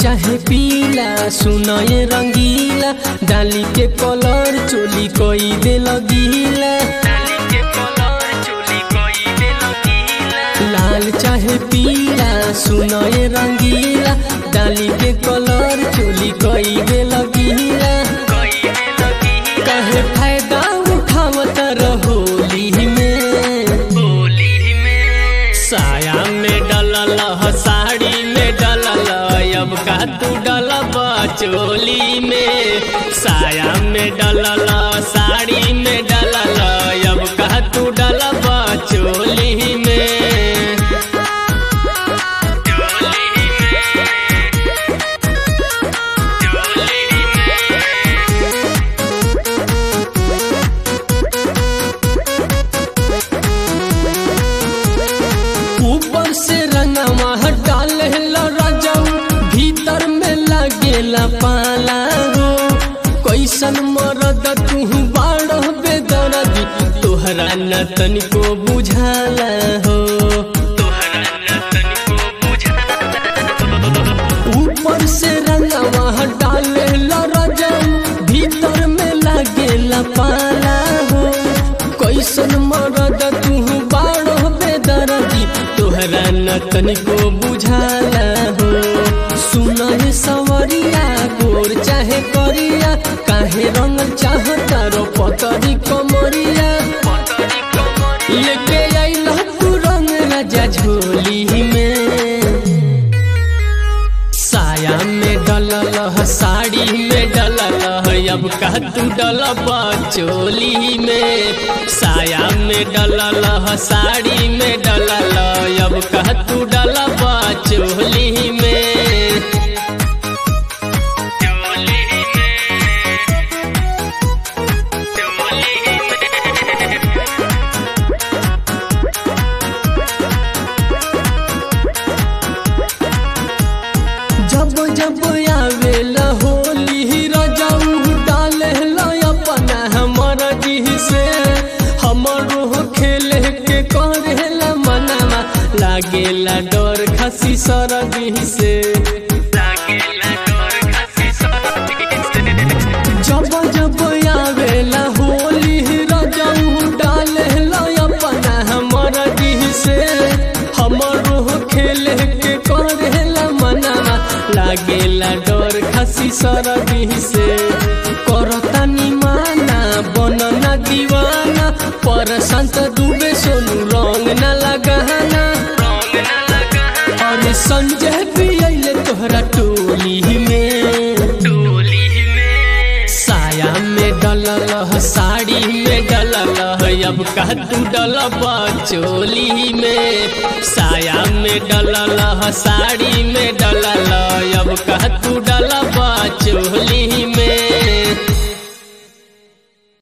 चाहे पीला सुनए रंगीला डाली के कलर चोली कोई दे लगीला लाल चाहे पीला सुनए रंगीला डाली के कलर चोली कोई दे लगीला कहे फायदा उठावत रहोली में साया में डलल ह, साड़ी में डलल अब का तू डलब चोली में साया में डलल साड़ी में डलल अब का तू डलब चोली में ऊपर से रंगवा डाल राजाऊ भीतर में लगेला पाला हो कैसन मरद तू बाड़ बेदरदी तोहरा न तनिको बुझाला हो ऊपर से रंगवा डाल राजाऊ भीतर में लगेला पाला हो कैसन मरद तू बाड़ बेदरदी तोहरा न तनिको बुझाला हो सुन हे सवरिया गोर चाहे करिया काहे रंग चाहता रो पतरी कमरिया लेके आइल तू रंग राजा झोली में साया में डलल ह, साड़ी में डलल ह, अब का तू डलब चोली में साया में डलल ह, साड़ी में डलल अब का तू डलब चोली में जब जब आवेला होली रजाऊ डाले अपना हमर दिह से हमरो खेले के करेला मनावा लागेला डर खसी सरदी से जब जब आवेला होली रजाऊ डाले अपना हमर दिह से हमरो खेले के करेला मनावा लागेला डर खसी सरदी से करतानी माना बनना दीवाना पर संत डूबे सोनू रंग न लगाना और संजय भी अइले तोहरा टोली में साया में डलल ह, साड़ी में डलल ह, अब का तू डलब चोली में साया में डलल ह, साड़ी में डलल अब का तू डलब चोली